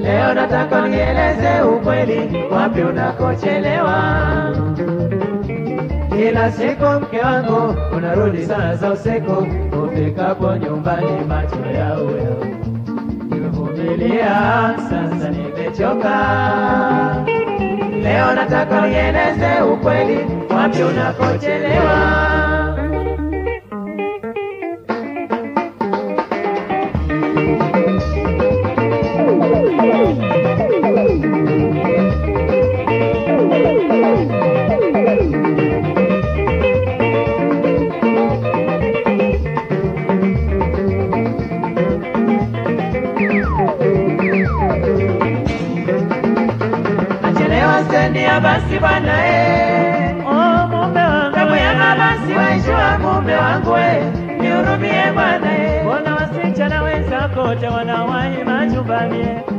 Leo nataka nieleze ukweli, wapi unakochelewa. Kila siku mke wangu unarudi saa za usiku, ufikapo nyumbani macho yao yao. Nimevumilia sasa, nimechoka. Leo nataka nieleze ukweli, wapi unakochelewa. Nachelewa stendi ya basi bwana eh. Oh, mume wangu Tamu ya mabasi waishua mume wangu eh. Nihurumie bwana eh. Mbona wasichana wenzako wote wanawahi majumbani